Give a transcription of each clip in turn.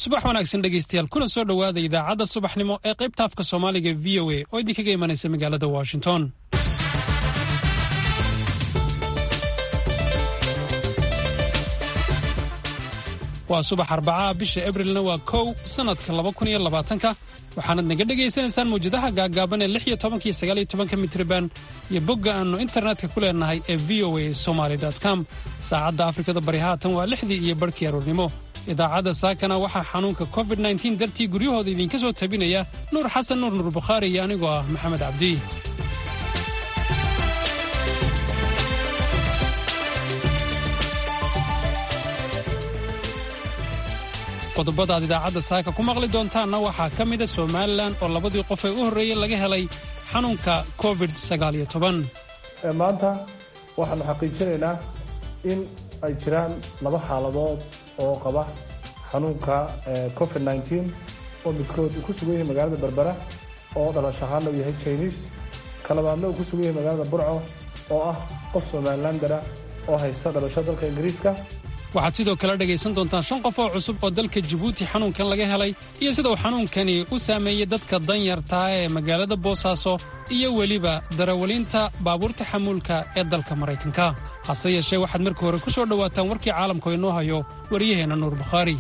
subax wanaagsan dhegaystayaal kuna soo dhowaada idaacadda subaxnimo ee qaybta afka soomaaliga v o a oo idinkaga imanaysa magaalada washington waa subax arbacaha bisha abrilna waa kow sannadka laba kun iyo labaatanka waxaanad naga dhegaysanaysaan mawjadaha gaaggaaban ee lix iyo tobanka iyo sagaal iyo tobanka mitriban iyo bogga aannu internetka ku leenahay ee v o a somaly com saacadda afrikada bari haatan waa lixdii iyo barhkii aroornimo idaacadda saakana waxaa xanuunka covid nteen dartii guryahooda idinka soo tabinaya nuur xasan nuur nuur bukhaari iyo anigoo ah maxamed cabdi qodobada aad idaacadda saaka ku maqli doontaanna waxaa ka mida somalilan oo labadii qof ee u horreeyey laga helay xanuunka covid maanta waxaanu xaqiijinaynaa in ay jiraan laba xaaladood oo qaba xanuunka covid oo midkood uu ku sugan yahay magaalada berbera oo dhalasho ahaanna uu yahay jiniis kalabaadna uu ku sugan yahay magaalada burco oo ah qof somalilandara oo haysta dhalasho dalka ingiriiska waxaad sidoo kale dhegaysan doontaan shan qof oo cusub oo dalka jabuuti xanuunkan laga helay iyo sida uu xanuunkani u saameeyey dadka danyartaa ee magaalada boosaaso iyo weliba darawaliinta baabuurta xamuulka ee dalka maraykanka hase yeeshee waxaad markii hore ku soo dhowaataan warkii caalamka oo inoo hayo waryaheenna nuur bukhaari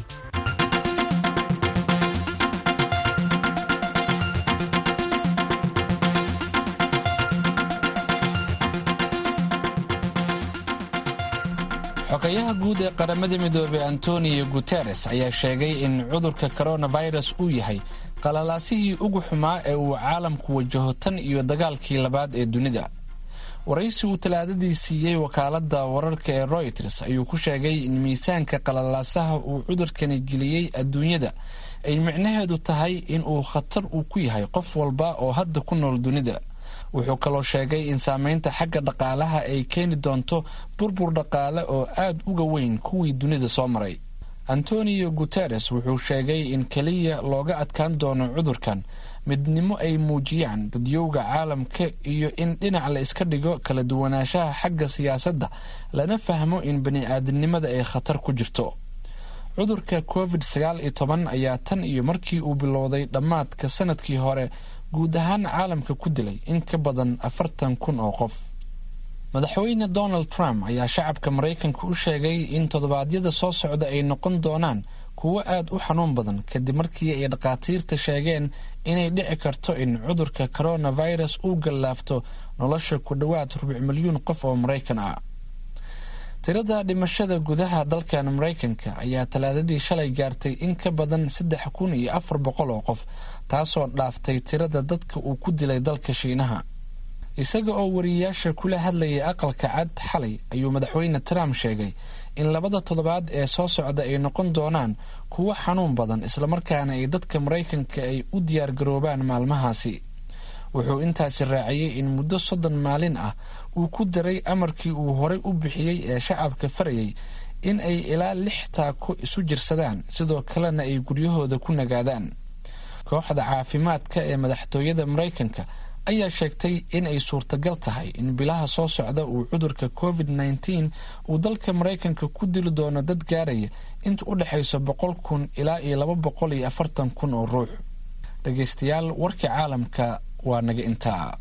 xogayaha guud ee qaramada midoobey antonio guteres ayaa sheegay in cudurka coronavirus uu yahay qalalaasihii ugu xumaa ee uu caalamku wajaho tan iyo dagaalkii labaad ee dunida waraysi uu talaadadii siiyey wakaaladda wararka ee royters ayuu ku sheegay in miisaanka qalalaasaha uu cudurkani geliyey adduunyada ay micnaheedu tahay in uu khatar uu ku yahay qof walba oo hadda ku nool dunida wuxuu kaloo sheegay in saameynta xagga dhaqaalaha ay keeni doonto burbur dhaqaale oo aad uga weyn kuwii dunida soo maray antonio guteres wuxuu sheegay in keliya looga adkaan doono cudurkan midnimo ay muujiyaan dadyowga caalamka iyo in dhinac la iska dhigo kala duwanaanshaha xagga siyaasadda lana fahmo in bani-aadamnimada ay khatar ku jirto cudurka covid sagaal iyo toban ayaa tan iyo markii uu bilowday dhammaadka sanadkii hore guud ahaan caalamka ku dilay in ka badan afartan kun oo qof madaxweyne donald trump ayaa shacabka maraykanka u sheegay in toddobaadyada soo socda ay noqon doonaan kuwo aad u xanuun badan kadib markii ay dhakhaatiirta sheegeen inay dhici karto in cudurka coronavirus uu gallaafto nolosha ku dhowaad rubuc milyuun qof oo maraykan ah tirada dhimashada gudaha dalkan maraykanka ayaa talaadadii shalay gaartay in ka badan saddex kun iyo afar boqol oo qof taasoo dhaaftay tirada dadka uu ku dilay dalka shiinaha isaga oo wariyayaasha kula hadlayay aqalka cad xalay ayuu madaxweyne trump sheegay in labada toddobaad ee soo socda ay noqon doonaan kuwo xanuun badan islamarkaana ay dadka maraykanka ay u diyaargaroobaan maalmahaasi wuxuu intaasi raaciyey in muddo soddon maalin ah uu ku daray amarkii uu horay u bixiyey ee shacabka farayay in ay ilaa lix taako isu jirsadaan sidoo kalena ay guryahooda ku nagaadaan kooxda caafimaadka ee madaxtooyada maraykanka ayaa sheegtay in ay suurtagal tahay in bilaha soo socda uu cudurka covid nteen uu dalka maraykanka ku dili doono dad gaaraya inta u dhexayso boqol kun ilaa iyo laba boqol iyo afartan kun oo ruux dhegaystayaal warkii caalamka waa naga intaa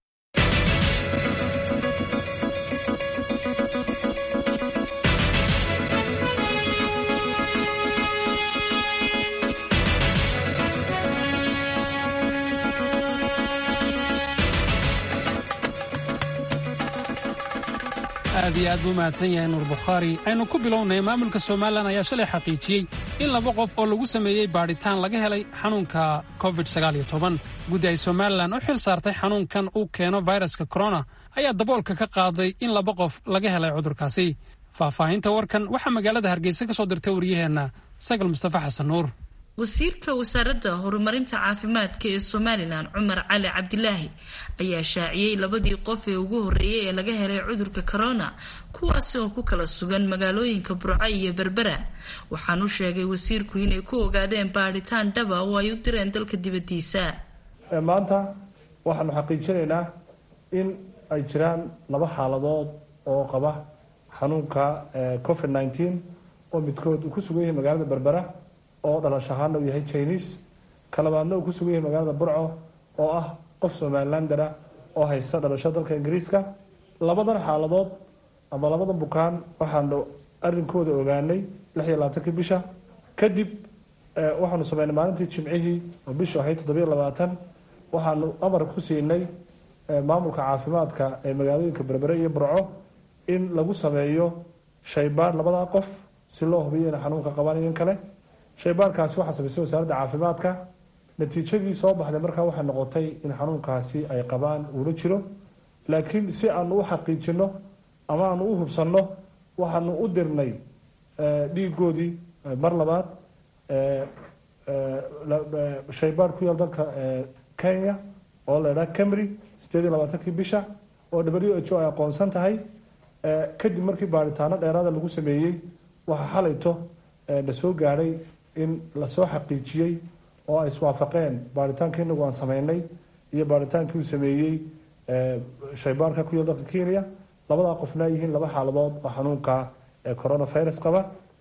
aad iyo aad buu mahadsan yahay nuur bukhaari aynu ku bilownay maamulka somalilan ayaa shalay xaqiijiyey in laba qof oo lagu sameeyey baadhitaan laga helay xanuunka covid guddi ay somalilan u xil saartay xanuunkan uu keeno fayraska korona ayaa daboolka ka qaaday in laba qof laga helay cudurkaasi faahfaahinta warkan waxaa magaalada hargeysa ka soo dirtay waryaheenna sagal mustafa xasan nuur wasiirka wasaaradda horumarinta caafimaadka ee somalilan cumar cali cabdilaahi ayaa shaaciyey labadii qof ee ugu horreeyay ee laga helay cudurka corona kuwaasi oo ku kala sugan magaalooyinka burco iyo berbera waxaanu sheegay wasiirku inay ku ogaadeen baadhitaan dhaba oo ay u direen dalka dibadiisa maanta waxaanu xaqiijinaynaa in ay jiraan laba xaaladood oo qaba xanuunka covid nteen oo midkood uu ku sugan yahay magaalada berbera oo dhalash ahaana uu yahay chineese ka labaadna uu ku sugan yahay magaalada burco oo ah qof somalilandera oo haysta dhalasho dalka ingiriiska labadan xaaladood ama labadan bukaan waxaanu arrinkooda ogaanay lix iyo labaatankii bisha kadib waxaanu sameynay maalintii jimcihii oo bishu ahayd toddobiyo labaatan waxaanu amar ku siinay maamulka caafimaadka ee magaalooyinka berbere iyo burco in lagu sameeyo shaybaar labadaa qof si loo hubiyo ina xanuunka qabaan iyo in kale shaybaarkaasi waxaa samaysay wasaaradda caafimaadka natiijadii soo baxday markaa waxay noqotay in xanuunkaasi ay qabaan uula jiro laakiin si aanu u xaqiijino ama aanu u hubsanno waxaanu u dirnay dhiigoodii mar labaad shaybaar ku yaal dalka kenya oo la idhaha camry sideed iyo labaatankii bisha oo w h o ay aqoonsan tahay kadib markii baaritaano dheeraada lagu sameeyey waxaa xalayto la soo gaadhay in lasoo xaqiijiyey oo ay iswaafaqeen baaritaankii inagu aan sameynay iyo baaritaankii uu sameeyey shaybaarka ku yaal dalka kenya labadaa qofna ay yihiin laba xaaladood oo xanuunka coronavirus qaba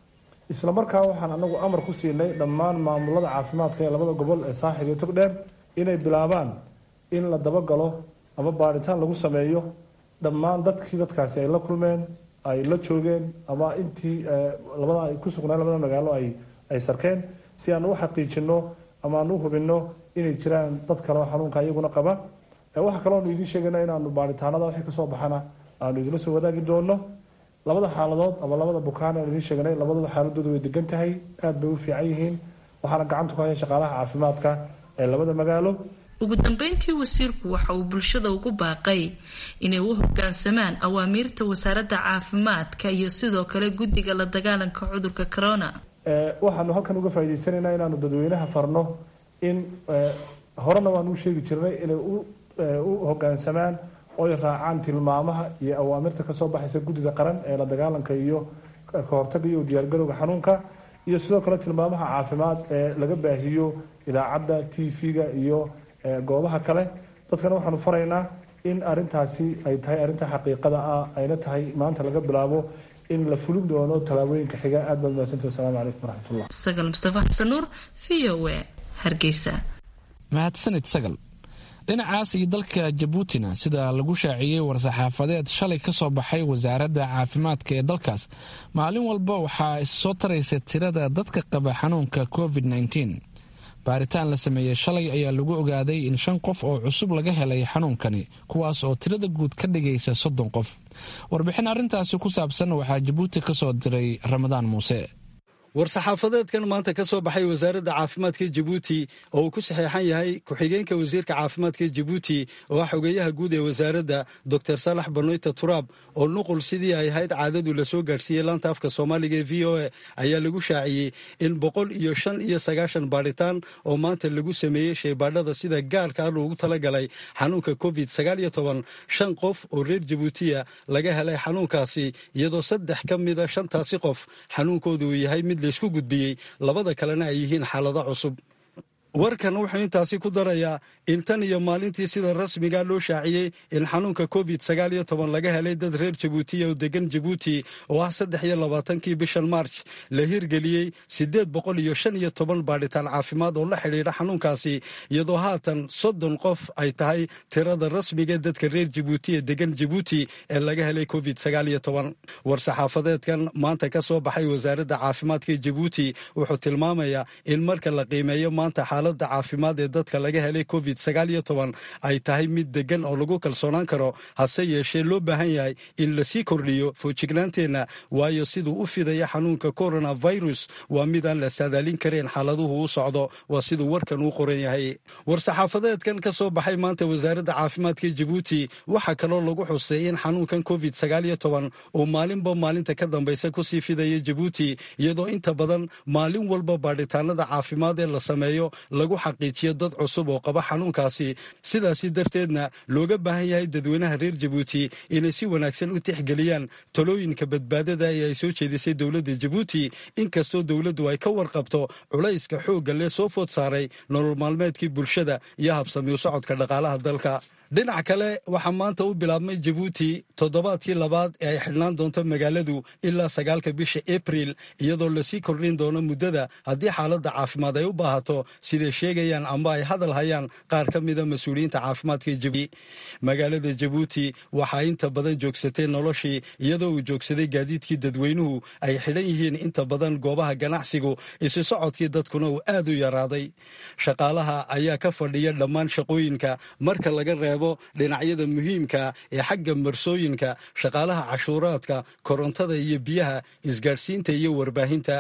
isla markaa waxaan anagu amar ku siinay dhammaan maamulada caafimaadka ee labada gobol ee saaxib iyo togdheer inay bilaabaan in la dabagalo ama baaritaan lagu sameeyo dhammaan dadkii dadkaasi ay la kulmeen ay la joogeen ama intii labada ay ku sugnaan labada magaalo ay ay sarkeen si aan u xaqiijino ama aan u hubino inay jiraan dad kale oo xanuunka iyaguna qaba waxaa kaloo aanu idiin sheegayna inaanu baaritaanada wixii kasoo baxana aanu idinla soo wadaagi doono labada xaaladood ama labada bukaan aan idiin sheegnay labaduba xaaladooda way degan tahay aad bay u fiican yihiin waxaana gacanta ku haya shaqaalaha caafimaadka ee labada magaalo ugu dambeyntii wasiirku waxa uu bulshada ugu baaqay inay u hogaansamaan awaamiirta wasaaradda caafimaadka iyo sidoo kale guddiga la dagaalanka cudurka corona waxaanu halkan uga faa'idaysanaynaa inaanu dadweynaha farno in horena waanu u sheegi jirnay inay u hogaansamaan oy raacaan tilmaamaha iyo awaamirta kasoo baxaysa guddida qaran ee la dagaalanka iyo kahortaga iyo diyaargarowga xanuunka iyo sidoo kale tilmaamaha caafimaad ee laga baahiyo idaacadda t v-ga iyo goobaha kale dadkana waxaanu faraynaa in arintaasi ay tahay arrinta xaqiiqada ah ayna tahay maanta laga bilaabo in la fulin doono tallaabooyinka xiga aad baad mahadsantahi wasalaamu calaykum waraxmatullah sagal mustafa xasan nuur v o a hargeysa mahadsanid sagal dhinacaas iyo dalka jabuutina sida lagu shaaciyey war-saxaafadeed shalay ka soo baxay wasaaradda caafimaadka ee dalkaas maalin walba waxaa issoo taraysa tirada dadka qaba xanuunka covid -19 baaritaan la sameeyey shalay ayaa lagu ogaaday in shan qof oo cusub laga helay xanuunkani kuwaas oo tirada guud ka dhigaysa soddon qof warbixin arrintaasi ku saabsan waxaa jabuuti ka soo diray ramadaan muuse war-saxaafadeedkan maanta ka soo baxay wasaaradda caafimaadka jabuuti oo uu ku saxeexan yahay ku-xigeenka wasiirka caafimaadka jabuuti oo ah xogeeyaha guud ee wasaaradda doctor saalax banoyta turaab oo nuqul sidii ay ahayd caadadu lasoo gaadhsiiyey laanta afka soomaaliga ee v o a ayaa lagu shaaciyey in boqol iyo shan iyo sagaashan baadhitaan oo maanta lagu sameeyey shaybaadhada sida gaarka ah loogu talagalay xanuunka covid sagaal iyo toban shan qof oo reer jabuutiya laga helay xanuunkaasi iyadoo saddex ka mida shantaasi qof xanuunkoodu uu yahay mid laysku gudbiyey labada kalena ay yihiin xaalado cusub warkan wuxuu intaasi ku darayaa in tan iyo maalintii sida rasmiga loo shaaciyey in xanuunka covid sagaal iyo toban laga helay dad reer jabuutiya oo degan jabuuti oo ah saddex iyo labaatankii bishan march la hirgeliyey siddeed boqol iyo shan iyo toban baadhitaan caafimaad oo la xidhiidha xanuunkaasi iyadoo haatan soddon qof ay tahay tirada rasmiga dadka reer jabuuti ee degan jabuuti ee laga helay covid sagaal iyo toban war-saxaafadeedkan maanta ka soo baxay wasaaradda caafimaadka jabuuti wuxuu tilmaamayaa in marka la qiimeeyo maanta xaaladda caafimaad ee dadka laga helay covid sagaal iyo toban ay tahay mid degan oo lagu kalsoonaan karo hase yeeshee loo baahan yahay in lasii kordhiyo foojignaanteenna waayo siduu u fidaya xanuunka coronavirus waa midaan la saadaalin karayn xaaladuhu u socdo waa siduu warkan uu qoran yahay war-saxaafadeedkan ka soo baxay maanta wasaaradda caafimaadka jabuuti waxaa kaloo lagu xusay in xanuunkan covid sagaal iyo toban uu maalinba maalinta ka dambaysa kusii fidaya jabuuti iyadoo inta badan maalin walba baadhitaanada caafimaad ee la sameeyo lagu xaqiijiyo dad cusub oo qaba xanuunkaasi sidaasi darteedna looga baahan yahay dadweynaha reer jabuuti inay si wanaagsan u tixgeliyaan talooyinka badbaadada ee ay soo jeedisay dowladda jabuuti inkastoo dowladdu ay ka warqabto culayska xoogga lee soo food saaray nolol maalmeedkii bulshada iyo habsami u socodka dhaqaalaha dalka dhinac kale waxaa maanta u bilaabmay jabuuti toddobaadkii labaad ee ay xidhnaan doonto magaaladu ilaa sagaalka bisha abril iyadoo lasii kordhin doono muddada haddii xaaladda caafimaad ay u baahato siday sheegayaan amba ay hadal hayaan qaar ka mida mas-uuliyiinta caafimaadka jabuuti magaalada jabuuti waxaa inta badan joogsatay noloshii iyadoo uu joogsaday gaadiidkii dadweynuhu ay xidhan yihiin inta badan goobaha ganacsigu isu socodkii dadkuna uu aad u yaraaday shaqaalaha ayaa ka fadhiya dhammaan shaqooyinka marka laga reebo dhinacyada muhiimka ee xagga marsooyinka shaqaalaha cashuuraadka korontada iyo biyaha isgaadhsiinta iyo warbaahinta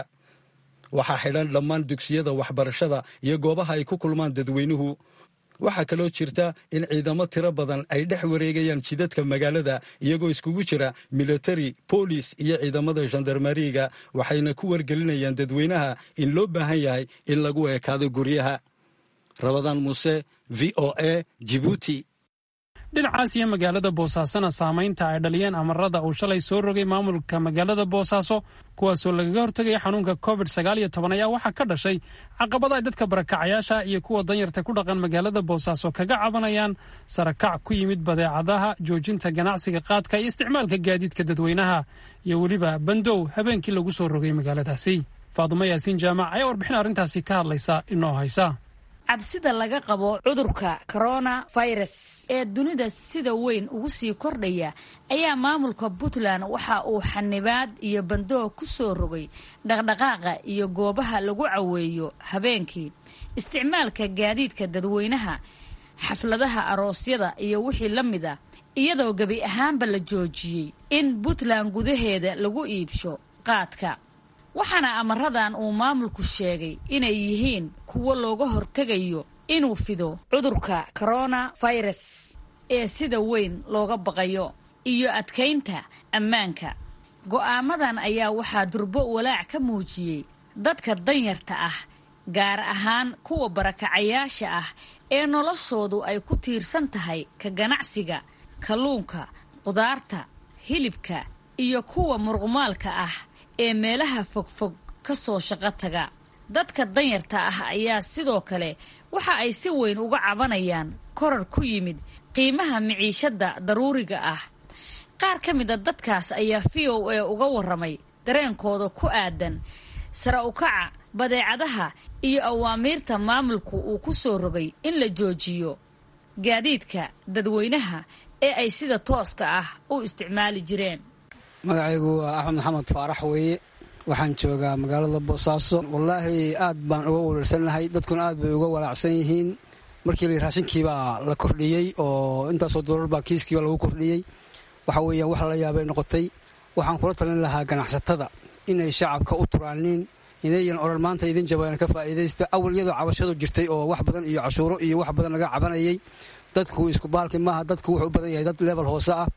waxaa xidhan dhammaan dugsiyada waxbarashada iyo goobaha ay ku kulmaan dadweynuhu waxaa kaloo jirta in ciidamo tiro badan ay dhex wareegayaan jidadka magaalada iyagoo iskugu jira militari boolis iyo ciidamada gendarmariga waxayna ku wargelinayaan dadweynaha in loo baahan yahay in lagu ekaado guryaha rabadaan muuse v o a jibuuti dhinacaas iyo magaalada boosaasona saamaynta ay dhaliyeen amarada uu shalay soo rogay maamulka magaalada boosaaso kuwaasoo lagaga hortegaya xanuunka covid sagaal iyo toban ayaa waxaa ka dhashay caqabada ay dadka barakacayaasha iyo kuwa danyarta ku dhaqan magaalada boosaaso kaga cabanayaan sarakac ku yimid badeecadaha joojinta ganacsiga qaadka iyo isticmaalka gaadiidka dadweynaha iyo weliba bandow habeenkii lagu soo rogay magaaladaasi faadumo yaasiin jaamac ayaa warbixin arrintaasi ka hadlaysa inoo haysa cabsida laga qabo cudurka corona virus ee dunida sida weyn ugu sii kordhaya ayaa maamulka puntland waxa uu xanibaad iyo bandoog ku soo rogay dhaqdhaqaaqa iyo goobaha lagu caweeyo habeenkii isticmaalka gaadiidka dadweynaha xafladaha aroosyada iyo wixii la mid a iyadoo gebi ahaanba la joojiyey in puntland gudaheeda lagu iibsho qaadka waxaana amaradan uu maamulku sheegay inay yihiin kuwo looga hortegayo inuu fido cudurka corona virus ee sida weyn looga baqayo iyo adkaynta ammaanka go'aamadan ayaa waxaa durbo walaac ka muujiyey dadka danyarta ah gaar ahaan kuwa barakacayaasha ah ee noloshoodu ay ku tiirsan tahay ka ganacsiga kalluunka qudaarta hilibka iyo kuwa muruqmaalka ah ee meelaha fogfog ka soo shaqo taga dadka danyarta ah ayaa sidoo kale waxa ay si weyn uga cabanayaan korar ku yimid qiimaha miciishadda daruuriga ah qaar ka mid a dadkaas ayaa v o a uga waramay dareenkooda ku aadan sare ukaca badeecadaha iyo awaamiirta maamulku uu ku soo rogay in la joojiyo gaadiidka dadweynaha ee ay sida tooska ah u isticmaali jireen magacaygu waa axmed maxamed faarax weeye waxaan joogaa magaalada boosaaso wallaahi aad baan uga walarsanahay dadkuna aad bay uga walaacsan yihiin markii la raashinkiibaa la kordhiyey oo intaasoo doolar kiiskiiba lagu kordhiyey waxa weeyaan wax lala yaabay noqotay waxaan kula talin lahaa ganacsatada inay shacabka u turaanin inayan odhan maanta idin jabayaan ka faa'iidaysta awal iyadoo cabashadu jirtay oo wax badan iyo cashuuro iyo wax badan laga cabanayay dadku isku baalki maaha dadku wuxuu u badan yahay dad level hoose ah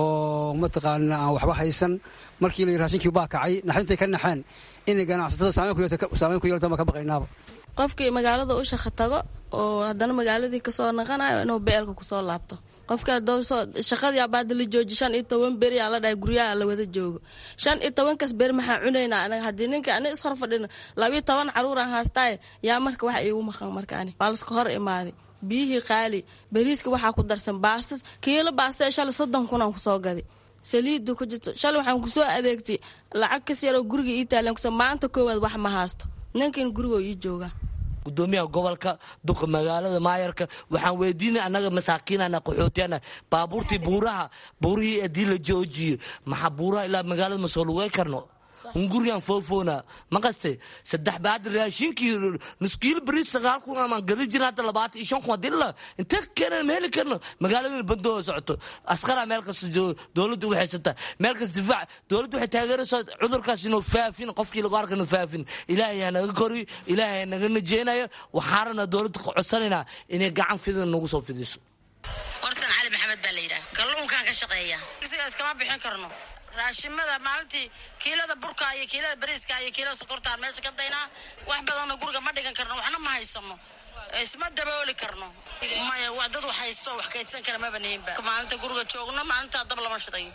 oo mataqaana aan waxba haysan markii la raashinkii baa kacay naxintay ka naxeen inay ganacsatada saameyn ku yeeltaan baan ka baqaynaaba qofkii magaalada u shaqa tago oo haddana magaaladii kasoo naqanayo inuu beelka kusoo laabto qofka shaqadii abaada la jooji shan iyo toban beri aa la dhahay guryaha la wada joogo shan iyo tobankaas beri maxaa cunaynaa anaga haddii ninka ani ishor fadhina labiyo toban caruuraan haastaaye yaa marka waxa iigu maqan marka ani waa laska hor imaaday biyihii qaali bariiska waxaa ku darsan baasta kiilo baasta ee shalay soddon kunaan kusoo gaday saliidda ku jirto shalay waxaan kusoo adeegtay lacag kas yaroo guriga ii taalan kusa maanta koowaad wax ma haasto ninkan gurigoo ii jooga gudoomiyaha gobolka duqa magaalada maayarka waxaan weydiinay annaga masaakiinana qaxootiyana baabuurtii buuraha buurihii haddii la joojiyo maxaa buuraha ilaa magaalada ma soo lugay karno hungurigan foofoona maqaste saddex baad raashinkii nuskiil bariis sagaal kun amaan gadi jirin hadda labaatan iyo shan kun hadii la intee keenan ma heli karno magaaladana bandoo socoto askara meel kasta dowladda u haysata meel kasta difaac dowladda waxay taageeraysaa cudurkaas inuu faafin qofkii lagu arka inuu faafin ilaahay ha naga kori ilaahay ha naga najeenayo waxaarana dowladda codsanaynaa inay gacan fidan nagu soo fidiso warsan cali maxamed baa la yidhaha kalluunkaan ka shaqeeya isigaas kama bixin karno raashimada maalintii kiilada burka iyo kiilada bariiska iyo kiilada sokortaan meesha ka daynaa wax badanna guriga ma dhigan karno waxna ma haysano isma dabooli karno maya dad wax haysto wax kaydsan kara maba nihinba maalinta guriga joogno maalintaa dab lama shidayo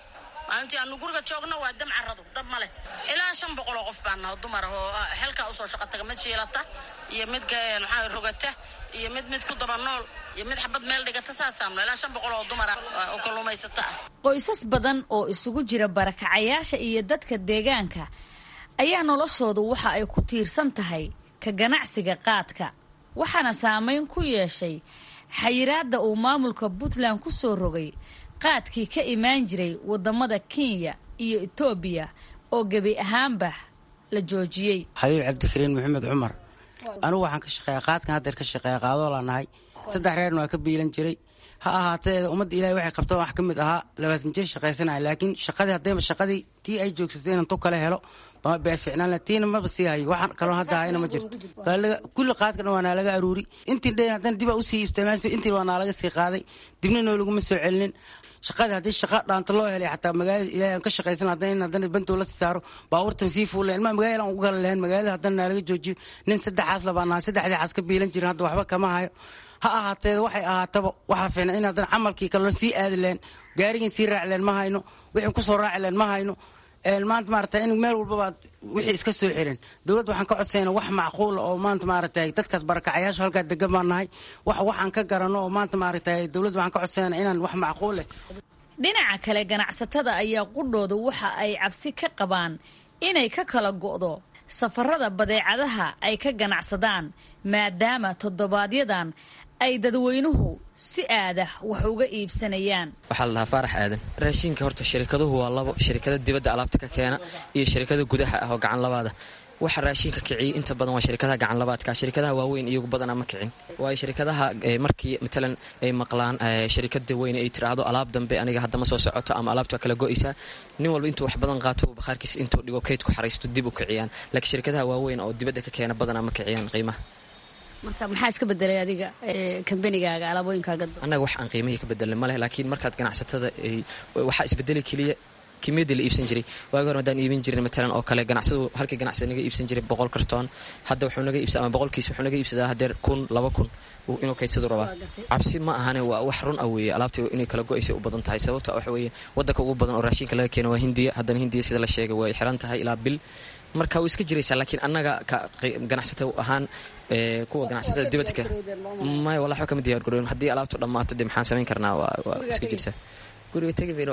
maalintii aanu guriga joogno waa dam caradu dab ma leh ilaa shan boqol oo qof baan naho dumar oo xelkaa usoo shaqo taga mid jiilata iyo mid maxaa rogata iyo mid mid ku daba nool iyo mid xabad meel dhigata saasaamno ilaa shan boqol oo dumara oo kalluumaysata ah qoysas badan oo isugu jira barakacayaasha iyo dadka deegaanka ayaa noloshoodu waxa ay ku tiirsan tahay ka ganacsiga qaadka waxaana saameyn ku yeeshay xayiraadda uu maamulka puntland ku soo rogay qaadkii ka imaan jiray wadamada kenya iyo etoobiya oo gebi ahaanba la joojiyey xabiib cabdikariin maxamed cumar anigu waxaan ka shaqeeya qaadkan haddeer ka shaqeeya qaadoola nahay saddex reerna waa ka biilan jiray ha ahaatee ummadda ilahay waxay qabtaan wax ka mid ahaa labaatan jir shaqaysanaya laakiin shaqadii haddayba shaqadii tii ay joogsatay inaan tu kale helo baa ficnaan tiina maba sii hayo waxaan kaloo hadda hayna ma jirto kulli qaadkan waa naa laga aruuri intii dhan haddana dibaa usii isticmaalsa intii waa naa laga sii qaaday dibna noo laguma soo celinin shaqadii haddii shaqa dhaanta loo helay xataa magaalada ilahay aan ka shaqaysan haddana in haddana bantow la saaro baabuurtan sii fuuleen ilmaa magaalada aan ugu kala lahayn magaalada haddana naa laga joojiyo nin saddexaas labaa nahay saddexdii xaas ka biilan jirin hadda waxba kama hayo ha ahaatee waxay ahaataba waxaa fiicna in haddana camalkii kalena sii aadi lahayn gaarigin sii raaci lahayn ma hayno wixii kusoo raaci lahayn ma hayno maanta maarata in meel walbaba wixii iska soo xiran dowladda waxaan ka codsayna wax macquula oo maanta maaragtay dadkaas barakacayaasha halkaa degan baan nahay wax waxaan ka garano oo maanta maaragtay dowladda waxaan ka codsayna inaan wax macquul leh dhinaca kale ganacsatada ayaa qudhooda waxa ay cabsi ka qabaan inay ka kala go'do safarada badeecadaha ay ka ganacsadaan maadaama toddobaadyadan ay dadweynuhu si aadah wax uga iibsanayaan waxaa la dhahaa faarax aadan raashiinka horta shirikaduhu waa labo shirikada dibadda alaabta ka keena iyo shirikada gudaha ah oo gacan labaada waxa raashiinka kiciyay inta badan waa shirikadaha gacanlabaadka shirikadaha waaweyn iyagu badanaa ma kicin waayo shirikadaha markii matalan ay maqlaan shirikada weyne ay tiraahdo alaab dambe aniga hadda ma soo socoto ama alaabta waa kala go'aysaa nin walba intuu wax badan qaato bakhaarkiisa intuu dhigo kayd ku xaraysto dib u kiciyaan laakiin shirikadaha waaweyn oo dibadda ka keena badanaa ma kiciyaan qiimaha marka maxaa iska bedelay adiga kambanigaaga alaabooyinkaaga annaga wax aan qiimihii ka bedelnay maleh laakiin markaad ganacsatada waxaa isbedeli keliya kimiyadii la iibsan jiray waagi hore haddaan iibin jirin matalan oo kale ganacsadu halkii ganacsada naga iibsan jiray boqol kartoon hadda wuxuu naga iibsa ama boqolkiis wuxuu naga iibsadaa hadeer kun laba kun inuu kaysadu rabaa cabsi ma ahane waa wax run ah weeye alaabta inay kala go-aysay u badan tahay sababta waxa weeye waddanka ugu badan oo raashinka laga keeno waa hindiya haddana hindiya sida la sheegay way xiran tahay ilaa bil marka way iska jiraysaa laakiin annaga ganacsata ahaan kuwa ganacsatada dibadka maya wala waxba kama diyaar garoon haddii alaabtu dhammaato dee maxaan samayn karnaa waa iska jirtaa guriga tegibayn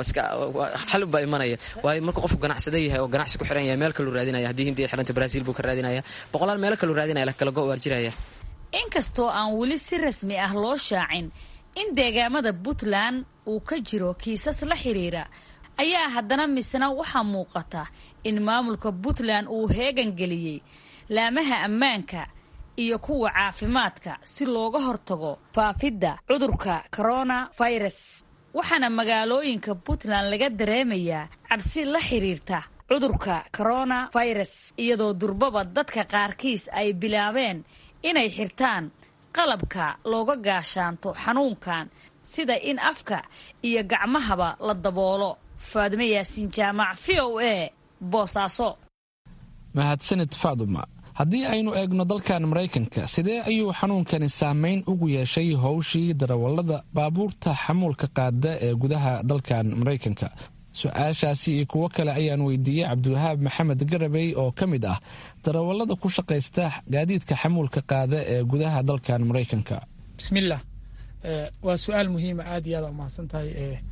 xal baa imanaya waayo markuu qofku ganacsada yahay oo ganacsi ku xiran yahay meel kaluu raadinaya haddii hindiya xiranta brazil buu ka raadinaya boqolaal meelo kaluu raadinaya la kala go waar jiraya inkastoo aan weli si rasmi ah loo shaacin in deegaamada puntland uu ka jiro kiisas la xiriira ayaa haddana misna waxaa muuqata in maamulka puntland uu heegan geliyey laamaha ammaanka iyo kuwa caafimaadka si looga hortago faafidda cudurka corona virus waxaana magaalooyinka puntland laga dareemayaa cabsi la xiriirta cudurka corona virus iyadoo durbaba dadka qaarkiis ay bilaabeen inay xirtaan qalabka looga gaashaanto xanuunkan sida in afka iyo gacmahaba la daboolo faadime yaasiin jaamac v o a boosaaso mahadsanid faaduma haddii aynu eegno dalkan maraykanka sidee ayuu xanuunkani saameyn ugu yeeshay howshii darawallada baabuurta xamuulka qaada ee gudaha dalkan maraykanka su-aashaasi iyo kuwo kale ayaan weydiiyey cabdiwahaab maxamed garabey oo ka mid ah darawallada ku shaqaysta gaadiidka xamuulka qaada ee gudaha dalkan maraykanka bismillaah waa su-aal muhiima aad iyo aad a umahadsan tahay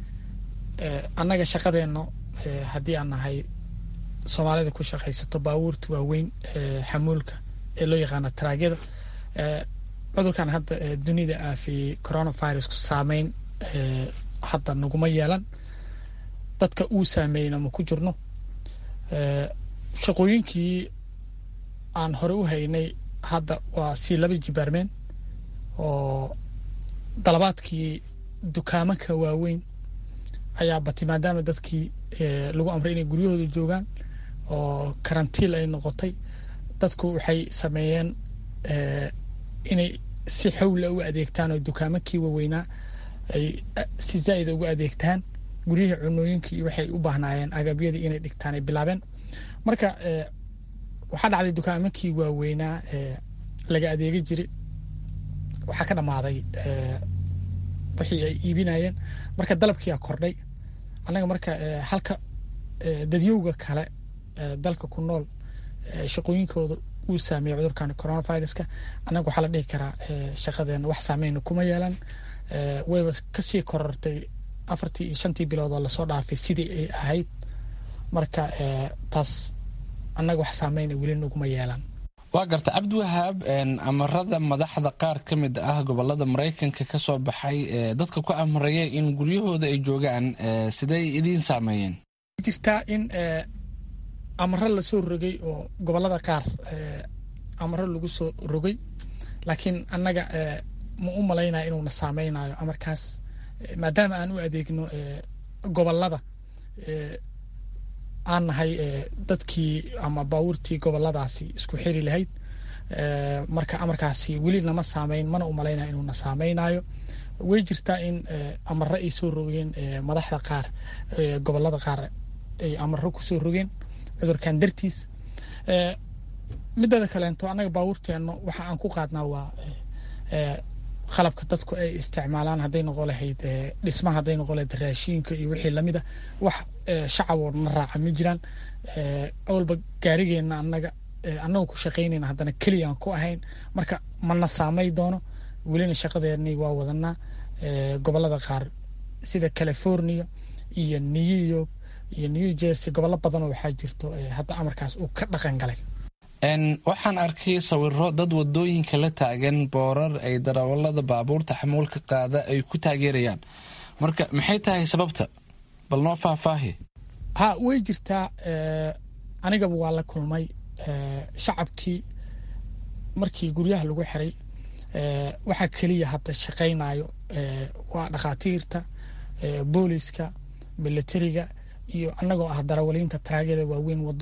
annaga shaqadeenno haddii aan nahay soomaalida ku shaqaysato baabuurta waaweyn xamuulka ee loo yaqaano taraagyada cudurkan hadda dunida aafiyey coronavirusku saameyn hadda naguma yeelan dadka uu saameeyna ma ku jirno shaqooyinkii aan hore u haynay hadda waa sii laba jibaarmeen oo dalabaadkii dukaamanka waaweyn ayaa batay maadaama dadkii lagu amray inay guryahooda joogaan oo karantiil ay noqotay dadku waxay sameeyeen inay si xawla uga adeegtaan oo dukaamankii waaweynaa ay si zaa'ida uga adeegtaan guryihii cunooyinkii iyo waxay u baahnaayeen agabyadii inay dhigtaan ay bilaabeen marka waxaa dhacday dukaamankii waaweynaa laga adeegi jiray waxaa ka dhammaaday wixii ay iibinayeen marka dalabkiia kordhay annaga marka halka dadyowga kale dalka ku nool shaqooyinkooda uu saameeyey cudurkan coronaviruska annaga waxaa la dhihi karaa shaqadeena wax saameyna kuma yeelan wayba kasii korortay afartii iyo shantii bilood oo lasoo dhaafay sidii ay ahayd marka taas annaga wax saameyna weli naguma yeelan waa garta cabdiwahaab amarada madaxda qaar ka mid ah gobolada maraykanka ka soo baxay dadka ku amraya in guryahooda ay joogaan sidey idiin saameeyeen jirtaa in amaro lasoo rogay oo gobolada qaar amaro lagu soo rogay laakiin annaga ma u malaynaya inuuna saameynayo amarkaas maadaama aan u adeegno gobolada aan nahay dadkii ama baabuurtii goboladaasi isku xiri lahayd marka amarkaasi weli nama saameyn mana u malaynaya inuuna saameynayo way jirtaa in amaro ay soo rogeen madaxda qaar gobolada qaar ay amaro kusoo rogeen cudurkan dartiis mideeda kaleento annaga baabuurteenno waxa aan ku qaadnaa waa qalabka dadku ay isticmaalaan hadday noqon lahayd dhismaha hadday noqon lahayd raashiinka iyo wixii lamida wax shacaboo na raaca ma jiraan awalba gaarigeenna annaga annaga ku shaqaynayna haddana keliyaan ku ahayn marka mana saamay doono welina shaqadeennii waa wadanaa gobolada qaar sida california iyo new york iyo new jersey gobollo badanoo waxaa jirto hadda amarkaas uu ka dhaqan galay waxaan arkay sawiro dad wadooyinka la taagan boorar ay darawalada baabuurta xamuulka qaada ay ku taageerayaan marka maxay tahay sababta bal noo faahfaahi ha way jirtaa anigaba waa la kulmay shacabkii markii guryaha lagu xiray waxaa keliya hadda shaqaynayo waa dhakhaatiirta booliska militariga iyo annagoo ah darawaliinta taraagada waaweyn wado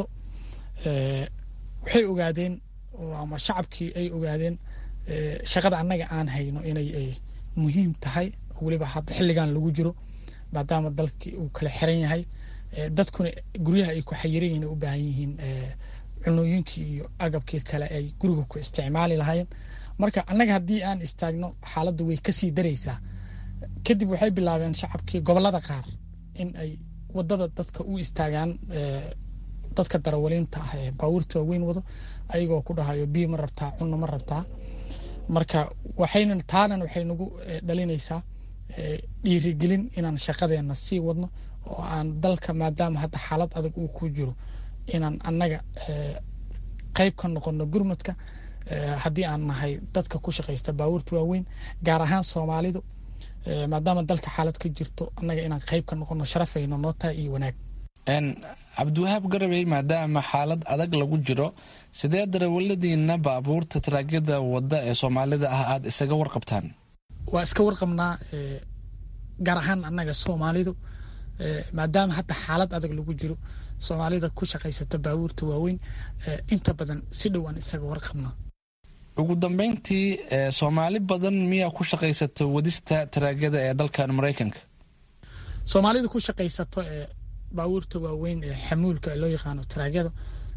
waxay ogaadeen ama shacabkii ay ogaadeen shaqada annaga aan hayno inay muhiim tahay weliba hadda xilligan lagu jiro maadaama dalkii uu kala xiran yahay dadkuna guryaha ay ku xayiran yihiin u baahan yihiin cunooyinkii iyo agabkii kale ay guriga ku isticmaali lahaayeen marka annaga haddii aan istaagno xaaladda way kasii daraysaa kadib waxay bilaabeen shacabkii gobolada qaar in ay wadada dadka u istaagaan dadka darawaliinta ah ee baabuurta waaweyn wado ayagoo ku dhahayo biyo ma rabtaa cunno ma rabtaa marka waxayna taanan waxay nagu dhalinaysaa dhiirigelin inaan shaqadeena sii wadno oo aan dalka maadaama hadda xaalad adag uu ku jiro inaan annaga qayb ka noqono gurmadka haddii aan nahay dadka ku shaqaysta baabuurta waaweyn gaar ahaan soomaalidu maadaama dalka xaalad ka jirto annaga inaan qayb ka noqono sharafayno noo tahay iyo wanaag cabdiwahaab garabey maadaama xaalad adag lagu jiro sidee darawaladiina baabuurta taraagyada wadda ee soomaalida ah aada isaga warqabtaan waa iska warqabnaa gaar ahaan annaga soomaalidu maadaama hadda xaalad adag lagu jiro soomaalida ku shaqaysata baabuurta waaweyn inta badan si dhow aan isaga warqabnaa ugu dambeyntii soomaali badan miyaa ku shaqaysata wadista taraagyada ee dalkan maraykanka soomaalida ku shaqaysato baabuurta waaweyn ee xamuulka loo yaqaano taraagyada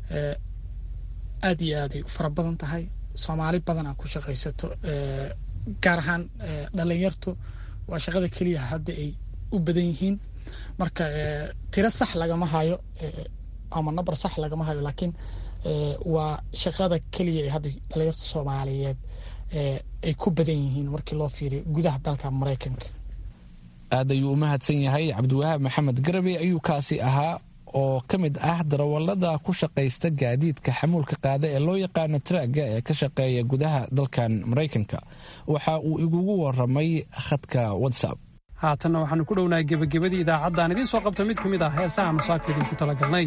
aad iyo aaday u fara badan tahay soomaali badanaa ku shaqaysato gaar ahaan dhalinyartu waa shaqada keliya hadda ay u badan yihiin marka tiro sax lagama hayo ama nabar sax lagama hayo laakiin waa shaqada keliya ee hadda dhalinyarta soomaaliyeed ay ku badan yihiin markii loo fiiriyo gudaha dalka maraykanka aad ayuu u mahadsan yahay cabdiwahaab maxamed garabe ayuu kaasi ahaa oo ka mid ah darawalada ku shaqaysta gaadiidka xamuulka qaada ee loo yaqaano traaga ee ka shaqeeya gudaha dalkan maraykanka waxa uu igugu waramay khadka whatsapp haatanna waxaanu ku dhownahay gebagabadii idaacaddaan idiin soo qabta mid ka mid ah heesaha masaaka idinku talagalnay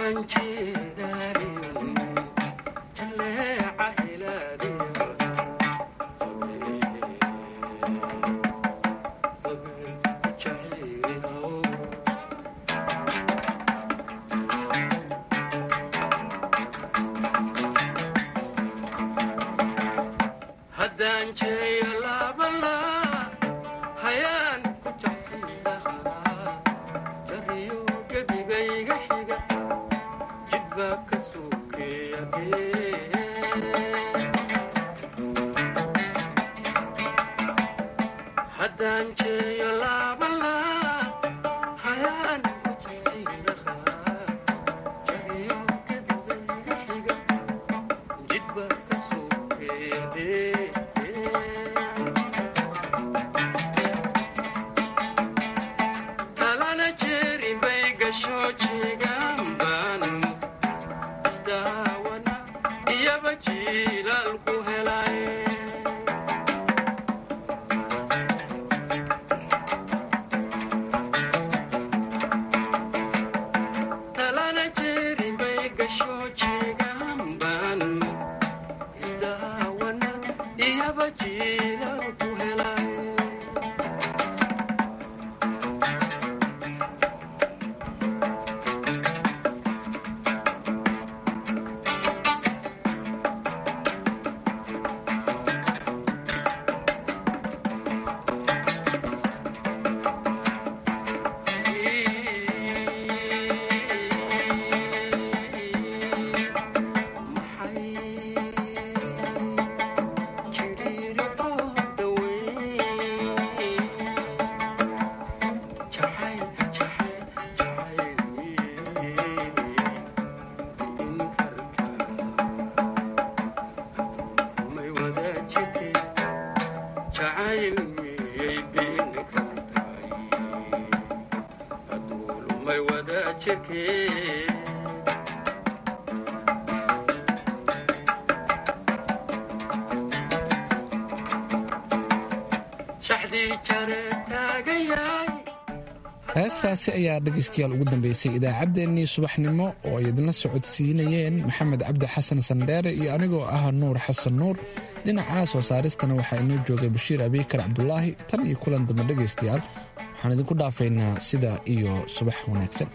heestaasi ayaa dhegaystayaal ugu dambeysay idaacaddeenii subaxnimo oo ay idinla socodsiinayeen maxamed cabdi xasan sandheere iyo anigoo ah nuur xasan nuur dhinaca soo saaristana waxaa inoo joogay bashiir abiikar cabdulaahi tan iyo kulan dambe dhegaystayaal waxaan idinku dhaafaynaa sida iyo subax wanaagsan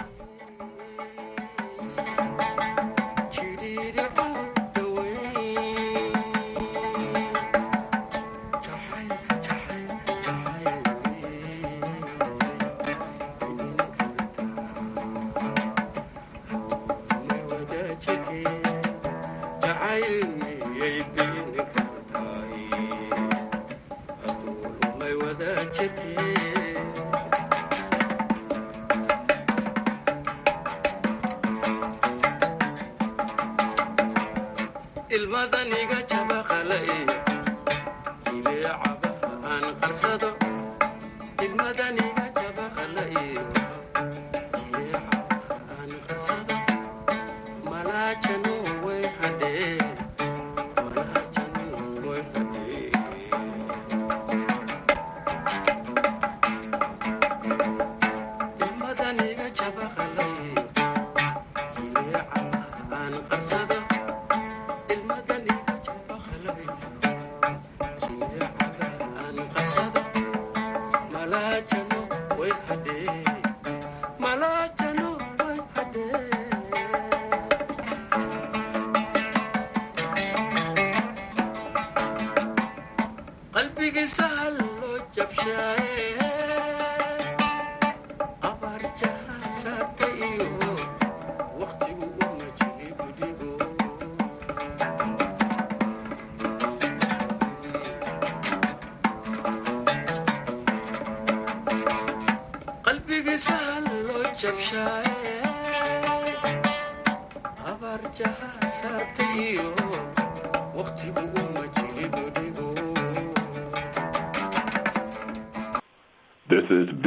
This is